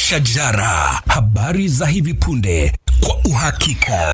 Shajara, habari za hivi punde kwa uhakika.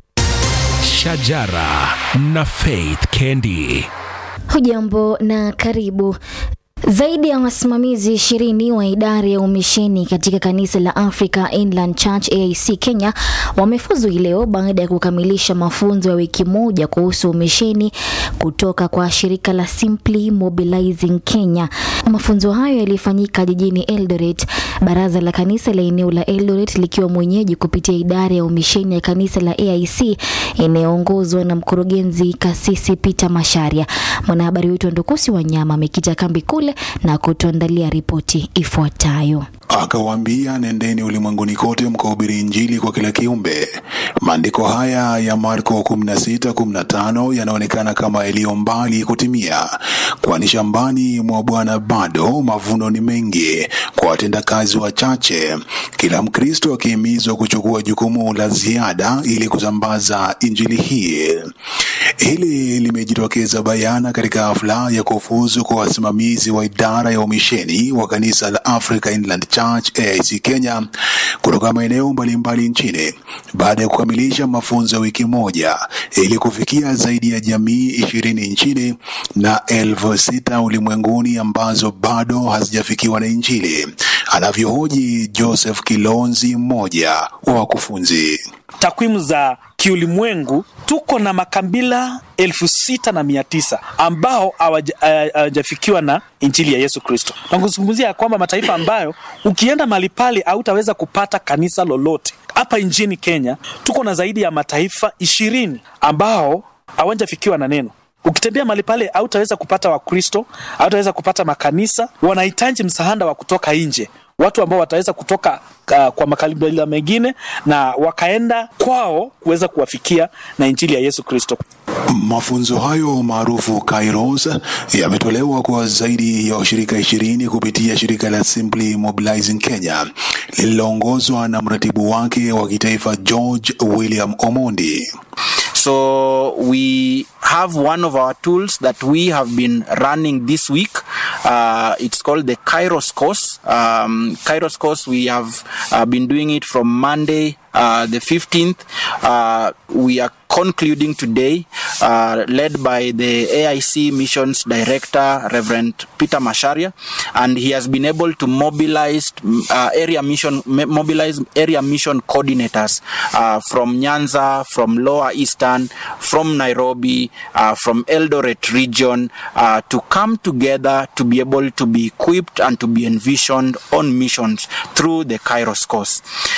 Shajara na Faith Kendi. Hujambo na karibu. Zaidi ya wasimamizi ishirini wa idara ya umisheni katika kanisa la Africa Inland Church AIC Kenya wamefuzu leo baada ya kukamilisha mafunzo ya wiki moja kuhusu umisheni kutoka kwa shirika la Simply Mobilizing Kenya. Mafunzo hayo yalifanyika jijini Eldoret, baraza la kanisa la eneo la Eldoret likiwa mwenyeji kupitia idara ya umisheni ya kanisa la AIC inayoongozwa na mkurugenzi kasisi Peter Masharia. Mwanahabari wetu Ndukusi Wanyama amekita kambi kule na kutuandalia ripoti ifuatayo. Akawaambia, nendeni ulimwenguni kote mkahubiri Injili kwa kila kiumbe. Maandiko haya ya Marko 16:15 yanaonekana kama yaliyo mbali kutimia, kwani shambani mwa Bwana bado mavuno ni mengi kwa watendakazi wachache, kila Mkristo akihimizwa kuchukua jukumu la ziada ili kusambaza injili hii. Hili limejitokeza bayana katika hafla ya kufuzu kwa wasimamizi wa idara ya umisheni wa kanisa la Africa Inland Church AIC Kenya kutoka maeneo mbalimbali nchini baada ya kukamilisha mafunzo ya wiki moja ili kufikia zaidi ya jamii ishirini nchini na elfu sita ulimwenguni ambazo bado hazijafikiwa na Injili, anavyohoji Joseph Kilonzi, mmoja wa wakufunzi. takwimu za kiulimwengu tuko na makabila elfu sita na mia tisa ambao hawaja- hawa- hawajafikiwa na injili ya Yesu Kristo, na kuzungumzia ya kwamba mataifa ambayo ukienda mahali pale hautaweza kupata kanisa lolote. Hapa nchini Kenya tuko na zaidi ya mataifa ishirini ambao hawajafikiwa na neno ukitembea mahali pale hautaweza kupata wakristo hautaweza kupata makanisa wanahitaji msaada wa kutoka nje watu ambao wataweza kutoka uh, kwa makabila mengine na wakaenda kwao kuweza kuwafikia na injili ya yesu kristo Mafunzo hayo maarufu Kairos yametolewa kwa zaidi ya washirika ishirini kupitia shirika la Simply Mobilizing Kenya lililoongozwa na mratibu wake wa kitaifa George William Omondi. So we have one of our tools that we have been running this week. Uh, it's called the Kairos course. Um, Kairos course, we have uh, been doing it from Monday, uh, the 15th. Uh, we are concluding today, uh, led by the AIC Missions Director, Reverend Peter Masharia, and he has been able to mobilize uh, area mission, mo- mobilize area mission coordinators uh, from Nyanza, from Lower Eastern, from Nairobi, uh, from Eldoret region, uh, to come together to be able to be equipped and to be envisioned on missions through the Kairos course.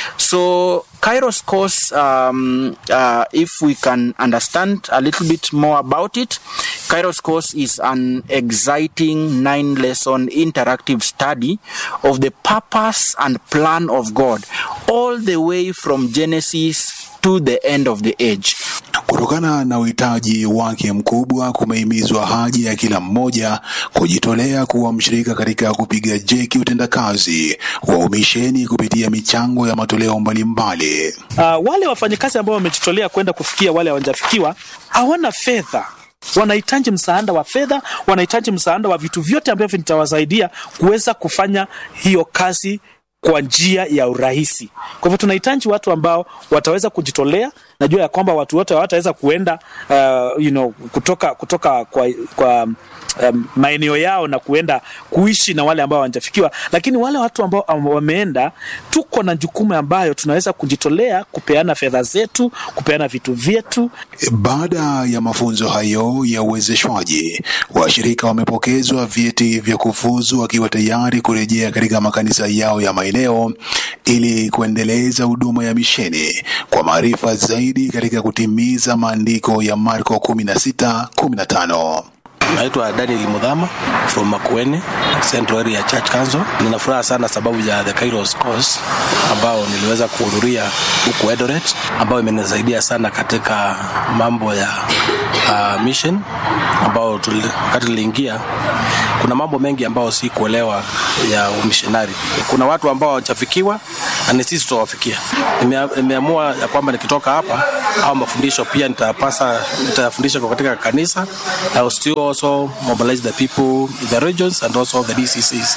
So Kairos course, um, uh, if we can understand a little bit more about it, Kairos course is an exciting nine lesson interactive study of the purpose and plan of God, all the way from Genesis to the end of the age. Kutokana na uhitaji wake mkubwa, kumehimizwa haja ya kila mmoja kujitolea kuwa mshirika katika kupiga jeki utendakazi wa umisheni kupitia michango ya matoleo mbalimbali. uh, wale wafanyakazi ambao wamejitolea kwenda kufikia wale hawajafikiwa hawana fedha wanahitaji msaada wa fedha wanahitaji msaada wa vitu vyote ambavyo vitawasaidia kuweza kufanya hiyo kazi kwa njia ya urahisi kwa hivyo tunahitaji watu ambao wataweza kujitolea najua ya kwamba watu wote hawataweza kuenda uh, you know, kutoka kutoka kwa, kwa um, maeneo yao na kuenda kuishi na wale ambao hawajafikiwa lakini wale watu ambao am- wameenda tuko na jukumu ambayo tunaweza kujitolea kupeana fedha zetu kupeana vitu vyetu Baada ya mafunzo hayo ya uwezeshwaji, washirika wamepokezwa vyeti vya kufuzu wakiwa tayari kurejea katika makanisa yao ya maeneo ili kuendeleza huduma ya misheni kwa maarifa zaidi katika kutimiza maandiko ya Marko 16:15. Naitwa Daniel Mudhama from Makueni Central Area Church Council. Nina furaha sana sababu ya the Kairos course ambao niliweza kuhudhuria huku Eldoret, ambayo imenisaidia sana katika mambo ya uh, mission ambao tuli, wakati niliingia kuna mambo mengi ambayo si kuelewa ya umishonari. Kuna watu ambao hawajafikiwa na ni sisi tutawafikia. Nimea- Nimeamua ya kwamba nikitoka hapa au mafundisho pia nitapasa nitafundisha kwa katika kanisa na still also mobilize the people in the regions and also the DCCs.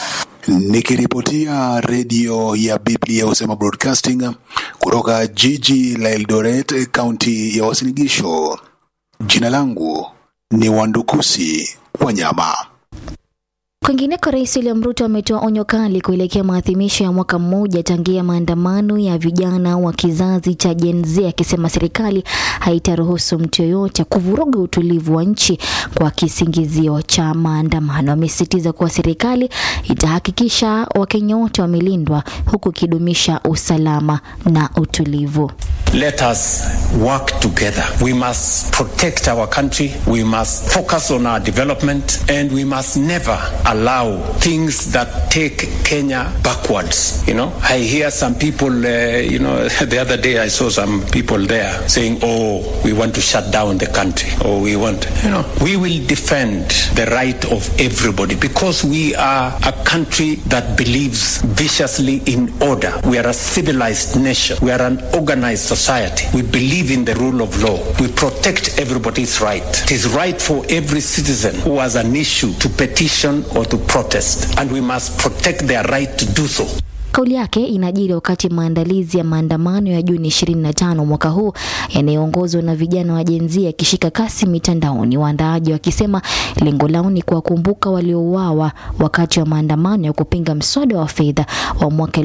Nikiripotia redio ya Biblia Husema Broadcasting kutoka jiji la Eldoret, kaunti ya Uasin Gishu. Jina langu ni Wandukusi Wanyama. Kwingineko, Rais William Ruto ametoa onyo kali kuelekea maadhimisho ya mwaka mmoja tangia maandamano ya vijana wa kizazi cha Gen Z, akisema serikali haitaruhusu mtu yoyote kuvuruga utulivu wa nchi kwa kisingizio cha maandamano. Amesisitiza kuwa serikali itahakikisha Wakenya wote wamelindwa huku ikidumisha usalama na utulivu. Let us work together. We must protect our country. We must focus on our development and we must never allow things that take Kenya backwards. You know, I hear some people, uh, you know, the other day I saw some people there saying, oh, we want to shut down the country or we want, you know, we will defend the right of everybody because we are a country that believes viciously in order. We are a civilized nation. We are an organized society. We believe in the rule of law. We protect everybody's right. It is right for every citizen who has an issue to petition or to protest, and we must protect their right to do so. Kauli yake inajiri wakati maandalizi ya maandamano ya Juni 25 mwaka huu yanayoongozwa na vijana wa Gen Z yakishika kasi mitandaoni, waandaaji wakisema lengo lao ni kuwakumbuka waliouawa wakati wa maandamano ya kupinga mswada wa fedha wa mwaka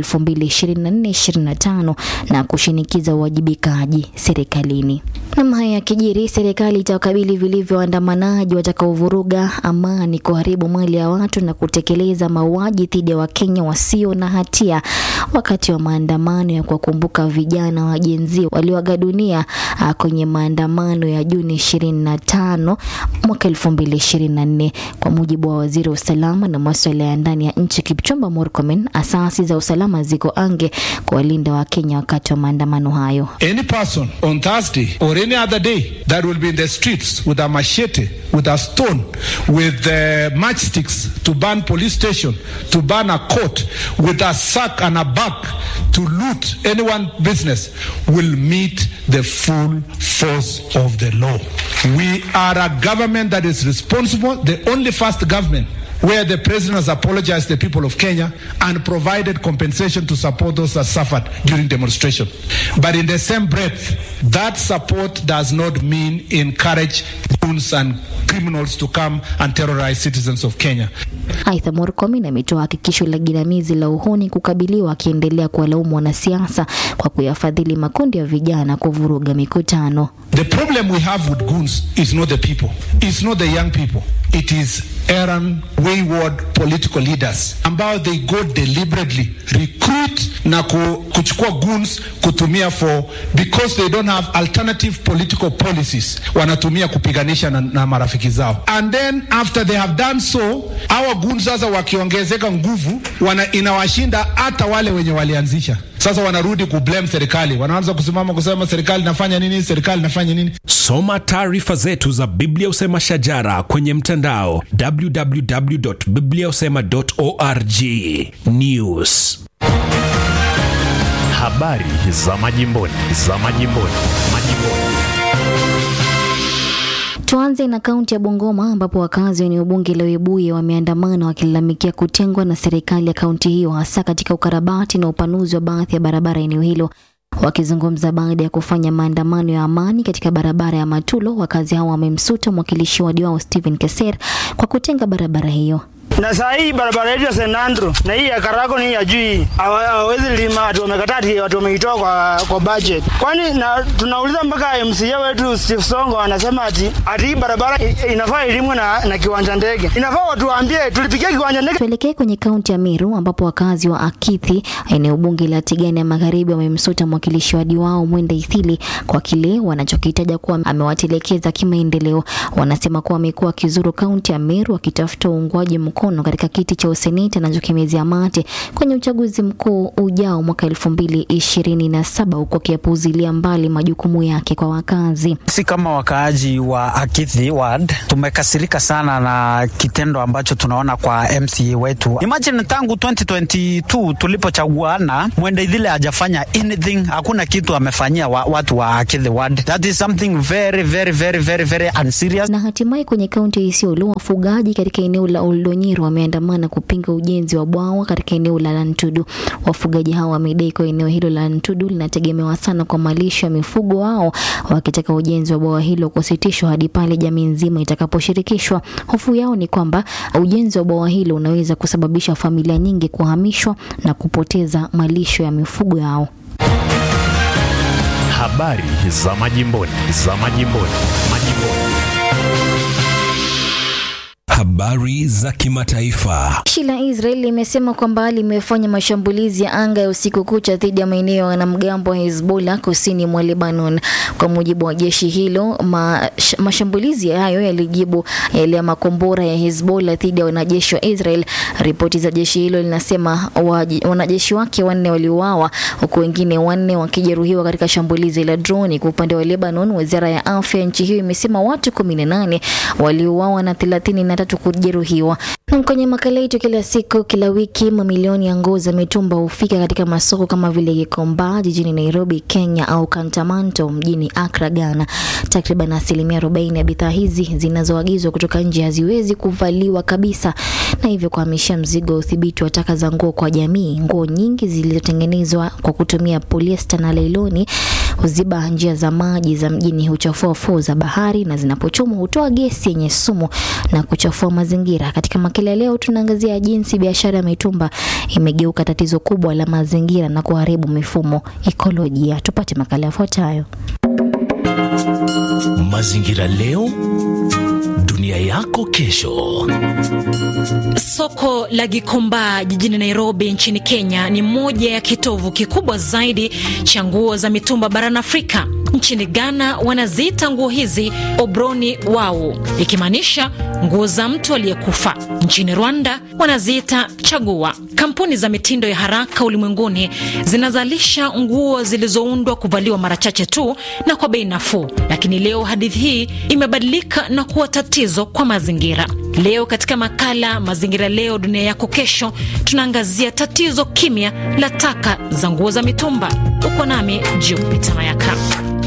2024-2025 na kushinikiza uwajibikaji serikalini. Namna haya yakijiri, serikali itawakabili vilivyo waandamanaji watakaovuruga amani, kuharibu mali ya watu na kutekeleza mauaji dhidi ya Wakenya wasio na hatia wakati wa maandamano ya kuwakumbuka vijana wa Gen Z walioaga dunia ah, kwenye maandamano ya Juni 25 mwaka 2024. Kwa mujibu wa waziri wa usalama na masuala ya ndani ya nchi Kipchumba Murkomen, asasi za usalama ziko ange kuwalinda Wakenya wakati wa maandamano hayo. Any person on Thursday or any other day that will be in the streets with a machete, with a stone, with uh, matchsticks to burn police station, to burn a court, with a sack and a bag to loot anyone business will meet the full force of the law. We are a government that is responsible, the only first government where the president has apologized to the people of Kenya and provided compensation to support those that suffered during demonstration. But in the same breath, that support does not mean encourage goons and criminals to come and terrorize citizens of Kenya. Aidha, Murkomen ametoa hakikisho la jinamizi la uhuni kukabiliwa, akiendelea kuwalaumu wanasiasa kwa kuyafadhili makundi ya vijana kuvuruga mikutano. The problem we have with goons is not the people, it's not the young people, it is errant, wayward political leaders ambao they go deliberately recruit na ku, kuchukua goons kutumia for because they don't have alternative political policies, wanatumia kupiganisha na, na marafiki zao, and then after they have done so, our goons sasa wakiongezeka nguvu wana, inawashinda hata wale wenye walianzisha. Sasa wanarudi kublame serikali, wanaanza kusimama kusema serikali inafanya nini, serikali inafanya nini. Soma taarifa zetu za Biblia Usema Shajara kwenye mtandao www.bibliausema.org. News. Habari za majimboni, za majimboni, majimboni. Tuanze na kaunti ya Bungoma ambapo wakazi wa eneo bunge la Webuye wameandamana wakilalamikia kutengwa na serikali ya kaunti hiyo hasa katika ukarabati na upanuzi wa baadhi ya barabara eneo hilo. Wakizungumza baada ya kufanya maandamano ya amani katika barabara ya Matulo, wakazi hao wamemsuta mwakilishi wadi wao Stephen Keser kwa kutenga barabara hiyo. na saa hii barabara yetu ya St Andrew na hii ya Karago ni ya juu hii Hawa- hawawezi lima, watu wamekataa, ati watu wameitoa kwa, kwa budget. Kwani na tunauliza mpaka MCA wetu Steve Songo anasema ati ati hii barabara i- inafaa ilimwe na, na kiwanja ndege. Inafaa watu waambie tulipigia kiwanja ndege Tuelekee kwenye kaunti ya Meru ambapo wakazi wa Akithi, eneo bunge la Tigani ya Magharibi, wamemsuta mwakilishi wadi wao Mwenda Ithili kwa kile wanachokitaja kuwa amewatelekeza kimaendeleo. Wanasema kuwa amekuwa akizuru kaunti ya Meru akitafuta uungwaji mkono katika kiti cha useneti anachokimezea mate kwenye uchaguzi mkuu ujao mwaka elfu mbili ishirini na saba huku akiyapuuzilia mbali majukumu yake kwa wakazi. Sisi kama wakaaji wa Akithi ward tumekasirika sana na kitendo ambacho tunaona kwa MCA wetu. Imagine tangu 2022 tulipochaguana, Mwenda Idhile hajafanya anything, hakuna kitu amefanyia wa, watu wa Akithi ward. That is something very very very very very unserious. Na hatimaye kwenye kaunti ya Isiolo, wafugaji katika eneo la Oldonyiro Meru wameandamana kupinga ujenzi wa bwawa katika eneo la Lantudu. Wafugaji hao wamedai kuwa eneo hilo la Lantudu linategemewa sana kwa malisho ya mifugo wao, wakitaka ujenzi wa bwawa hilo kusitishwa hadi pale jamii nzima itakaposhirikishwa. Hofu yao ni kwamba ujenzi wa bwawa hilo unaweza kusababisha familia nyingi kuhamishwa na kupoteza malisho ya mifugo yao. Habari za majimboni, za majimboni, majimboni. Habari za kimataifa. Jeshi la Israel limesema kwamba limefanya mashambulizi ya anga ya usiku kucha dhidi ya maeneo ya wanamgambo wa Hezbollah kusini mwa Lebanon. Kwa mujibu wa jeshi hilo, mash, mashambulizi hayo yalijibu yale ya makombora ya Hezbollah dhidi ya wanajeshi wa Israel. Ripoti za jeshi hilo linasema wanajeshi wake wanne waliuawa huku wengine wanne wakijeruhiwa katika shambulizi la droni. Kwa upande wa Lebanon, wizara ya afya ya nchi hiyo imesema watu 18 waliuawa na 33 tatu kujeruhiwa. Na kwenye makala yetu kila siku kila wiki, mamilioni ya nguo za mitumba hufika katika masoko kama vile Gikomba jijini Nairobi, Kenya au Kantamanto mjini Accra, Ghana. Takriban asilimia 40 ya bidhaa hizi zinazoagizwa kutoka nje haziwezi kuvaliwa kabisa, na hivyo kuhamishia mzigo wa udhibiti wa taka za nguo kwa jamii. Nguo nyingi zilizotengenezwa kwa kutumia polyester na lailoni huziba njia za maji za mjini, huchafua fuo za bahari, na zinapochomwa hutoa gesi yenye sumu na kuchafua mazingira. Katika makala ya leo, tunaangazia jinsi biashara ya mitumba imegeuka tatizo kubwa la mazingira na kuharibu mifumo ekolojia. Tupate makala yafuatayo. Mazingira leo, dunia yako kesho. Soko la Gikomba jijini Nairobi nchini Kenya ni moja ya kitovu kikubwa zaidi cha nguo za mitumba barani Afrika. Nchini Ghana wanaziita nguo hizi obroni wau, ikimaanisha nguo za mtu aliyekufa. Nchini Rwanda wanaziita chagua. Kampuni za mitindo ya haraka ulimwenguni zinazalisha nguo zilizoundwa kuvaliwa mara chache tu na kwa bei nafuu, lakini leo hadithi hii imebadilika na kuwa tatizo kwa mazingira. Leo katika makala Mazingira Leo Dunia Yako Kesho, tunaangazia tatizo kimya la taka za nguo za mitumba. Uko nami Jupita Mayaka.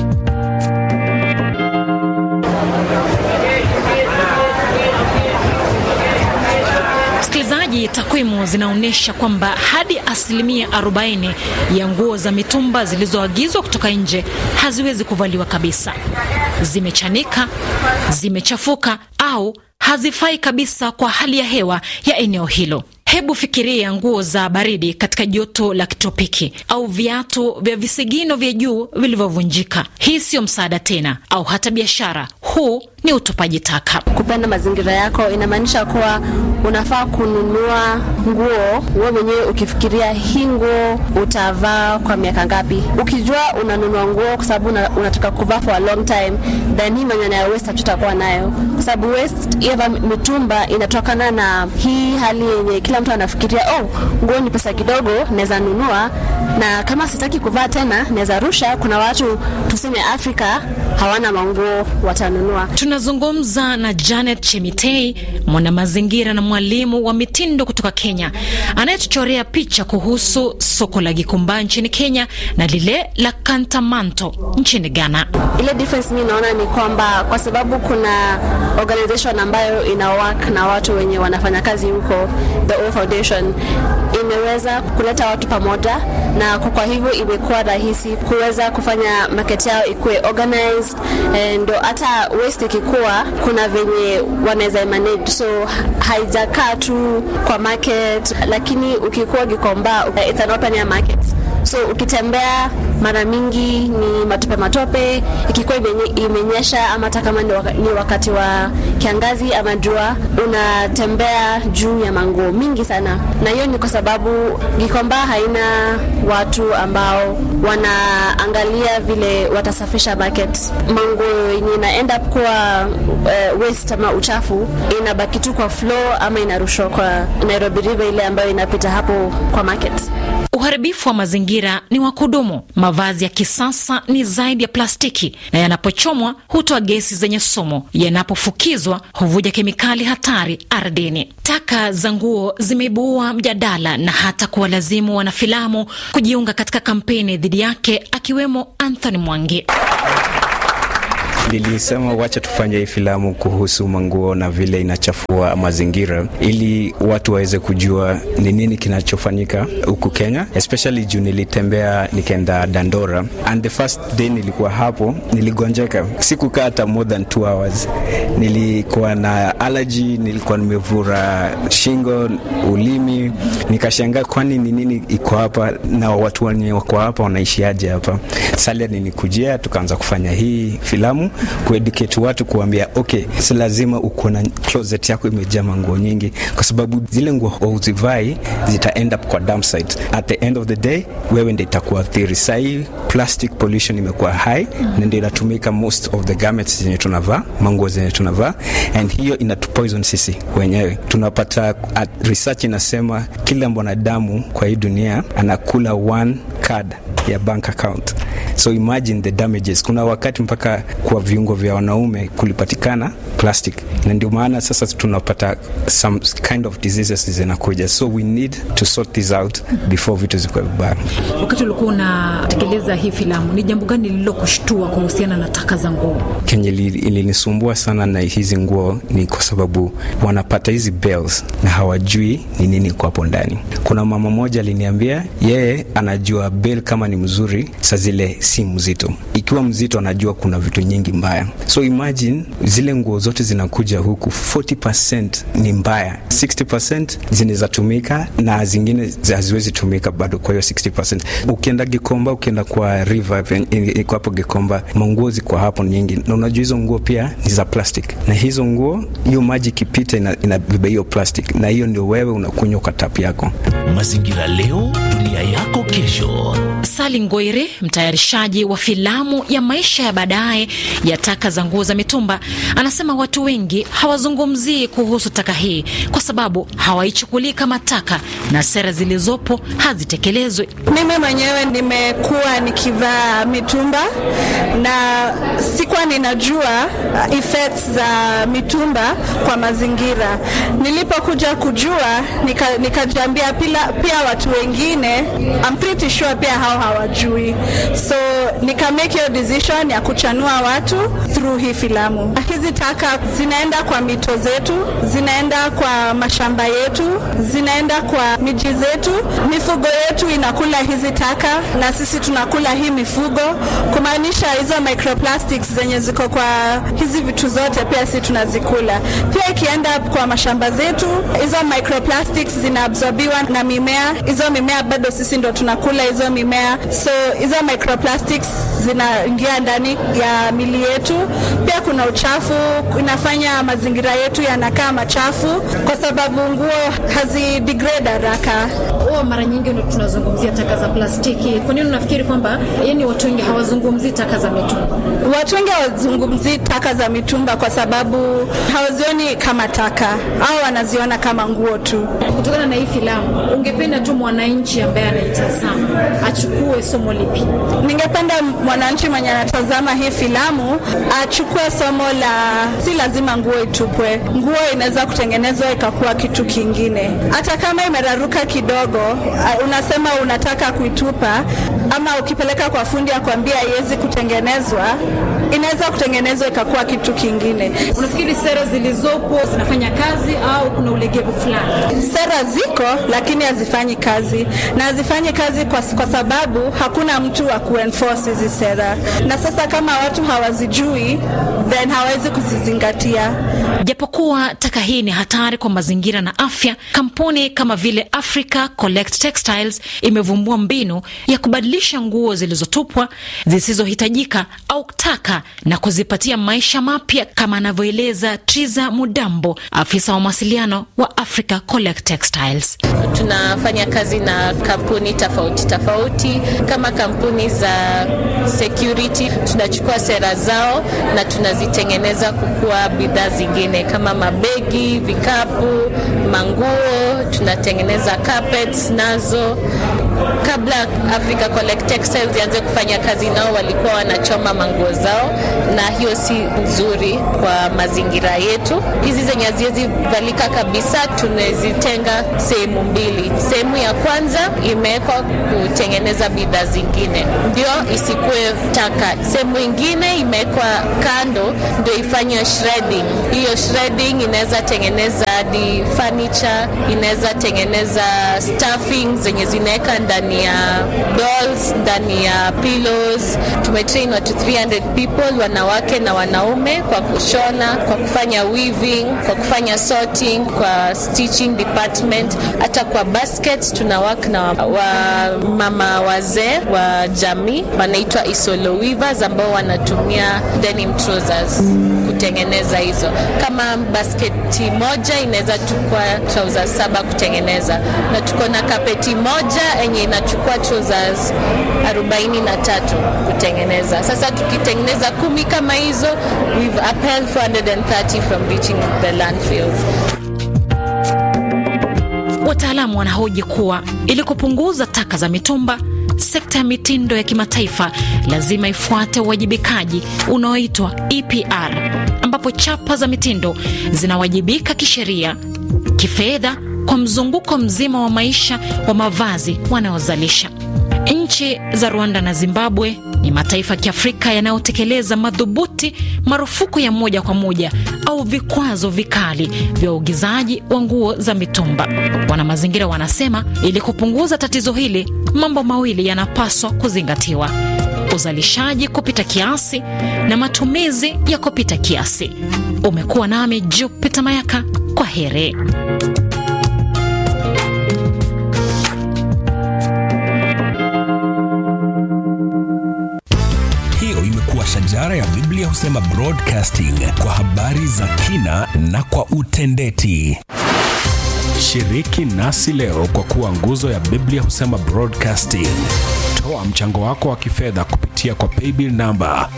Msikilizaji, takwimu zinaonyesha kwamba hadi asilimia 40 ya nguo za mitumba zilizoagizwa kutoka nje haziwezi kuvaliwa kabisa. Zimechanika, zimechafuka au hazifai kabisa kwa hali ya hewa ya eneo hilo. Hebu fikiria nguo za baridi katika joto la kitropiki au viatu vya visigino vya juu vilivyovunjika. Hii siyo msaada tena, au hata biashara. Huu ni utupaji taka. Kupenda mazingira yako inamaanisha kuwa unafaa kununua nguo wewe mwenyewe ukifikiria hii nguo utavaa kwa miaka ngapi. Ukijua unanunua nguo kwa sababu una, unataka kuvaa for a long time, then hii maneno ya waste hatutakuwa nayo, kwa sababu waste ya mitumba inatokana na hii hali yenye kila mtu anafikiria oh, nguo ni pesa kidogo, naweza nunua na kama sitaki kuvaa tena naweza rusha. Kuna watu tuseme Afrika hawana manguo, watanunua. Tunazungumza na Janet Chemitei, mwanamazingira na mwalimu wa mitindo kutoka Kenya, anayetuchorea picha kuhusu soko la Gikomba nchini Kenya na lile la Kantamanto nchini Ghana. Ile difference mi naona ni kwamba kwa sababu kuna organization ambayo ina work na watu wenye wanafanya kazi huko, the O Foundation imeweza kuleta watu pamoja, na kwa hivyo imekuwa rahisi kuweza kufanya market yao ikuwe organized, ndo hata waste ikikuwa kuna venye wanaweza manage, so haijakaa tu kwa market, lakini ukikuwa Gikomba it's an open air market so ukitembea mara mingi ni matope matope, ikikuwa imenyesha ama hata kama ni wakati wa kiangazi ama jua, unatembea juu ya manguo mingi sana, na hiyo ni kwa sababu Gikomba haina watu ambao wanaangalia vile watasafisha market. Manguo yenye ina end up kuwa uh, waste ama uchafu inabaki tu kwa floor ama inarushwa kwa Nairobi River ile ambayo inapita hapo kwa market. Uharibifu wa mazingira ni wa kudumu. Mavazi ya kisasa ni zaidi ya plastiki, na yanapochomwa hutoa gesi zenye sumu. Yanapofukizwa huvuja kemikali hatari ardhini. Taka za nguo zimeibua mjadala na hata kuwalazimu wanafilamu kujiunga katika kampeni dhidi yake, akiwemo Anthony Mwangi. Nilisema wacha tufanye hii filamu kuhusu manguo na vile inachafua mazingira, ili watu waweze kujua ni nini kinachofanyika huku Kenya, especially juu nilitembea nikaenda Dandora and the first day nilikuwa hapo, niligonjeka, sikukaa hata more than two hours. Nilikuwa na allergy, nilikuwa nimevura shingo, ulimi, nikashangaa kwani ni nini iko hapa na watu wenye wako hapa wanaishiaje hapa. Salia nilikujia, tukaanza kufanya hii filamu kueducate watu, kuambia okay, si lazima uko na closet yako imejaa manguo nyingi, kwa sababu zile nguo uzivai zita end up kwa dump site. At the end of the day, wewe ndio itakuathiri. Sahii plastic pollution imekuwa high na ndio inatumika most of the garments zenye tunavaa, manguo zenye tunavaa, and hiyo inatupoison sisi wenyewe. Tunapata at research inasema kila mwanadamu kwa hii dunia anakula one card ya bank account so imagine the damages kuna wakati mpaka kwa viungo vya wanaume kulipatikana plastic na ndio maana sasa tunapata some kind of diseases zinakuja so we need to sort this out before vitu zikuwa vibaya Wakati ulikuwa unatekeleza hii filamu, ni jambo gani lililokushtua kuhusiana na taka za nguo? kenye li- ilinisumbua sana na hizi nguo ni kwa sababu wanapata hizi bells na hawajui ni nini iko hapo ndani. Kuna mama moja aliniambia yeye anajua bell kama ni mzuri, saa zile si mzito. Ikiwa mzito, anajua kuna vitu nyingi mbaya. So imagine zile nguo zote zinakuja huku, 40% ni mbaya, 60% zinaweza tumika na zingine zi- haziwezi tumika bado. Kwa hiyo 60% ukienda Gikomba, ukienda kwa river ven- i- iko hapo Gikomba, manguo ziko hapo nyingi, na unajua hizo nguo pia ni za plastic, na hizo nguo, hiyo maji ikipita ina- inabeba hiyo plastic, na hiyo ndio wewe unakunywa kwa tap yako. Mazingira leo, dunia yako kesho. Sali Ngoire, mtayarishaji wa filamu ya maisha ya baadaye ya taka za nguo za mitumba, anasema watu wengi hawazungumzii kuhusu taka hii kwa sababu hawaichukulii kama taka na sera zilizopo hazitekelezwi. Mimi mwenyewe nimekuwa nikivaa mitumba na sikuwa ninajua uh, effects za mitumba kwa mazingira. Nilipokuja kujua nika- nikajiambia pila, pia watu wengine I'm pretty sure pia hao hawajui, so nika make hiyo decision ya kuchanua watu through hii filamu. Hizi taka zinaenda kwa mito zetu, zinaenda kwa mashamba yetu, zinaenda kwa miji zetu, mifugo yetu inakula hizi taka na sisi tunakula hii mifugo, kumaanisha hizo microplastics zenye ziko kwa hizi vitu zote pia sisi tunazikula. Pia ikienda kwa mashamba zetu, hizo microplastics zinaabsorbiwa na mimea, hizo mimea bado sisi ndo tunakula hizo mimea, so hizo microplastics zinaingia ndani ya mili yetu. Pia kuna uchafu, inafanya mazingira yetu yanakaa machafu kwa sababu nguo hazidegrade haraka. Huwa mara nyingi ndo tunazungumzia taka za plastiki. Kwa nini unafikiri kwamba yani watu wengi hawazungumzii taka za mitumba? Watu wengi hawazungumzii taka za mitumba kwa sababu hawazioni kama taka au wanaziona kama nguo tu. Kutokana na hii filamu, ungependa tu mwananchi ambaye anaitazama achukue somo lipi? Ningependa mwananchi mwenye anatazama hii filamu achukue somo la si lazima nguo itupwe. Nguo inaweza kutengenezwa ikakuwa kitu kingine, hata kama imeraruka kidogo. uh, Unasema unataka kuitupa, ama ukipeleka kwa fundi akwambia haiwezi kutengenezwa, inaweza kutengenezwa ikakuwa kitu kingine. Unafikiri sera zilizopo zinafanya kazi au kuna ulegevu fulani? Sera ziko lakini hazifanyi kazi, na hazifanyi kazi kwa, kwa sababu hakuna mtu wa kuenforce hizi sera, na sasa kama watu hawazijui then hawawezi kuzizingatia. Japokuwa taka hii ni hatari kwa mazingira na afya, kampuni kama vile Africa Collect Textiles imevumbua mbinu ya kubadilisha nguo zilizotupwa zisizohitajika au taka na kuzipatia maisha mapya, kama anavyoeleza Triza Mudambo, afisa wa mawasiliano wa Africa Collect Textiles. tunafanya kazi na kampuni tofauti tofauti kama kampuni za security tunachukua sera zao na tunazitengeneza kukua bidhaa zingine kama mabegi vikapu manguo tunatengeneza carpets nazo kabla Africa Collect Textiles ianze kufanya kazi nao, walikuwa wanachoma manguo zao, na hiyo si nzuri kwa mazingira yetu. Hizi zenye haziwezi valika kabisa, tunazitenga sehemu mbili. Sehemu ya kwanza imewekwa kutengeneza bidhaa zingine, ndio isikuwe taka. Sehemu ingine imewekwa kando, ndio ifanye shredding. Hiyo shredding inaweza tengeneza hadi furniture, inaweza tengeneza stuffing zenye zinaweka ndani ya dolls, ndani ya pillows. Tumetrain watu 300 people, wanawake na wanaume, kwa kushona, kwa kufanya weaving, kwa kufanya sorting, kwa stitching department, hata kwa baskets tuna work na wa, wa mama wazee wa jamii wanaitwa isolo weavers ambao wanatumia denim trousers kutengeneza hizo. Kama basketi moja inaweza chukua trousers saba kutengeneza, na tuko na kapeti moja yenye inachukua trousers 43 kutengeneza. Sasa tukitengeneza kumi kama hizo, we've upheld 430 from reaching the landfills. Wataalamu wanahoji kuwa ili kupunguza taka za mitumba, sekta ya mitindo ya kimataifa lazima ifuate uwajibikaji unaoitwa EPR, ambapo chapa za mitindo zinawajibika kisheria, kifedha kwa mzunguko mzima wa maisha wa mavazi wanayozalisha. Nchi za Rwanda na Zimbabwe ni mataifa ya Kiafrika yanayotekeleza madhubuti marufuku ya moja kwa moja au vikwazo vikali vya uagizaji wa nguo za mitumba. Wanamazingira wanasema ili kupunguza tatizo hili, mambo mawili yanapaswa kuzingatiwa: uzalishaji kupita kiasi na matumizi ya kupita kiasi. Umekuwa nami Jupita Mayaka, kwa heri. Hiyo imekuwa shajara ya Biblia husema broadcasting kwa habari za kina na kwa utendeti. Shiriki nasi leo kwa kuwa nguzo ya Biblia husema broadcasting. Toa mchango wako wa kifedha kupitia kwa paybill namba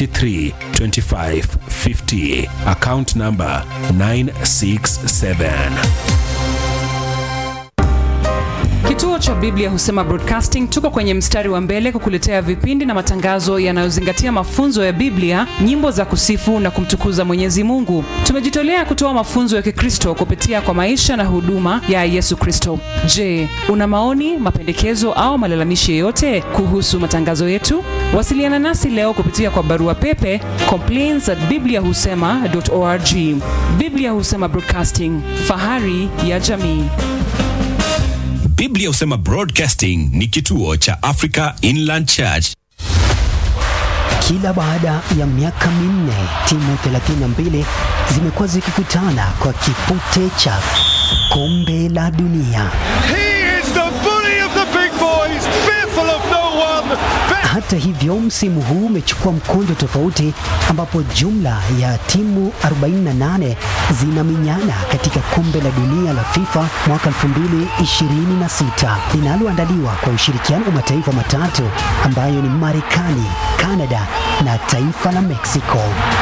332550 account namba 967. Kituo cha Biblia Husema Broadcasting tuko kwenye mstari wa mbele kukuletea vipindi na matangazo yanayozingatia mafunzo ya Biblia, nyimbo za kusifu na kumtukuza Mwenyezi Mungu. Tumejitolea kutoa mafunzo ya Kikristo kupitia kwa maisha na huduma ya Yesu Kristo. Je, una maoni, mapendekezo au malalamishi yoyote kuhusu matangazo yetu? Wasiliana nasi leo kupitia kwa barua pepe complaints at bibliahusema.org. Biblia Husema Broadcasting, fahari ya jamii. Biblia husema broadcasting ni kituo cha Africa Inland Church. Kila baada ya miaka minne timu 32 zimekuwa zikikutana kwa kipute cha kombe la dunia. He is the bully of the big boys, fearful of no one. Hata hivyo, msimu huu umechukua mkondo tofauti, ambapo jumla ya timu 48 zinaminyana katika kombe la dunia la FIFA mwaka 2026 linaloandaliwa kwa ushirikiano wa mataifa matatu ambayo ni Marekani, Kanada na taifa la Mexico.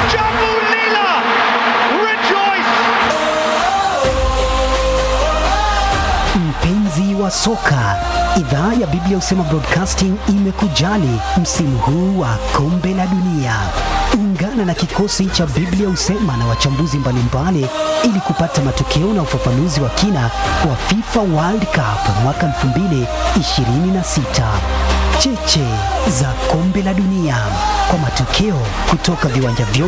Mpenzi wa soka, idhaa ya Biblia husema Broadcasting imekujali msimu huu wa kombe la dunia. Ungana na kikosi cha Biblia husema na wachambuzi mbalimbali ili kupata matokeo na ufafanuzi wa kina wa FIFA World Cup mwaka 2026. Cheche za kombe la dunia kwa matokeo kutoka viwanja vyote